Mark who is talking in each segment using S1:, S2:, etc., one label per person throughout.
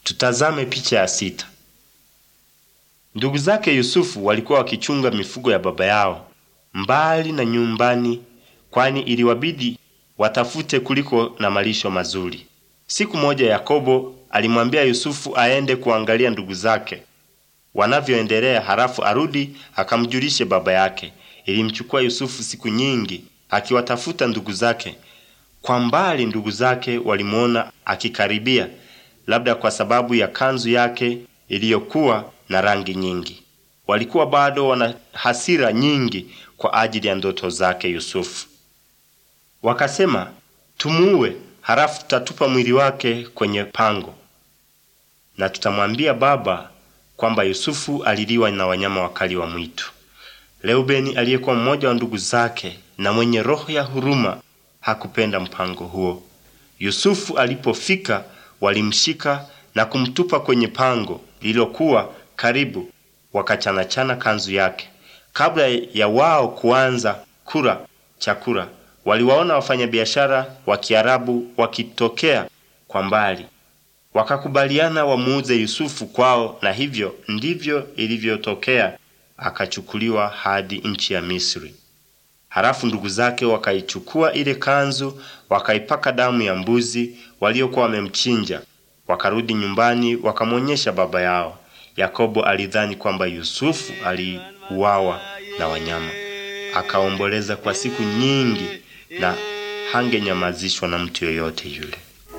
S1: Tutazame picha ya sita. Ndugu zake Yusufu walikuwa wakichunga mifugo ya baba yao mbali na nyumbani, kwani iliwabidi watafute kuliko na malisho mazuri. Siku moja Yakobo alimwambia Yusufu aende kuangalia ndugu zake wanavyoendelea, halafu arudi akamjulishe baba yake. Ilimchukua Yusufu siku nyingi akiwatafuta ndugu zake. Kwa mbali ndugu zake walimuona akikaribia, labda kwa sababu ya kanzu yake iliyokuwa na rangi nyingi. Walikuwa bado wana hasira nyingi kwa ajili ya ndoto zake Yusufu. Wakasema, tumuue, halafu tutatupa mwili wake kwenye pango, na tutamwambia baba kwamba Yusufu aliliwa na wanyama wakali wa mwitu. Reubeni aliyekuwa mmoja wa ndugu zake na mwenye roho ya huruma hakupenda mpango huo. Yusufu alipofika, walimshika na kumtupa kwenye pango lililokuwa karibu, wakachanachana kanzu yake. Kabla ya wao kuanza kula chakula, waliwaona wafanyabiashara wa Kiarabu wakitokea kwa mbali, wakakubaliana wamuuze Yusufu kwao, na hivyo ndivyo ilivyotokea, akachukuliwa hadi nchi ya Misri. Halafu ndugu zake wakaichukua ile kanzu, wakaipaka damu ya mbuzi waliokuwa wamemchinja, wakarudi nyumbani, wakamwonyesha baba yao. Yakobo alidhani kwamba Yusufu aliuawa na wanyama, akaomboleza kwa siku nyingi na hangenyamazishwa na mtu yoyote yule.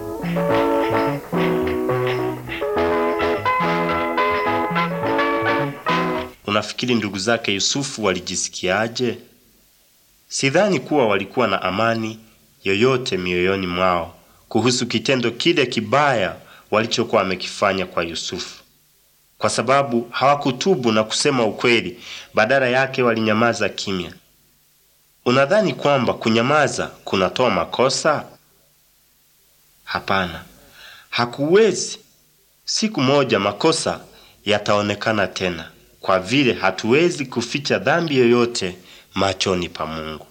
S1: Unafikiri ndugu zake Yusufu walijisikiaje? Sidhani kuwa walikuwa na amani yoyote mioyoni mwao kuhusu kitendo kile kibaya walichokuwa wamekifanya kwa Yusufu, kwa sababu hawakutubu na kusema ukweli. Badala yake walinyamaza kimya. Unadhani kwamba kunyamaza kunatoa makosa? Hapana, hakuwezi. Siku moja makosa yataonekana tena, kwa vile hatuwezi kuficha dhambi yoyote machoni pa Mungu.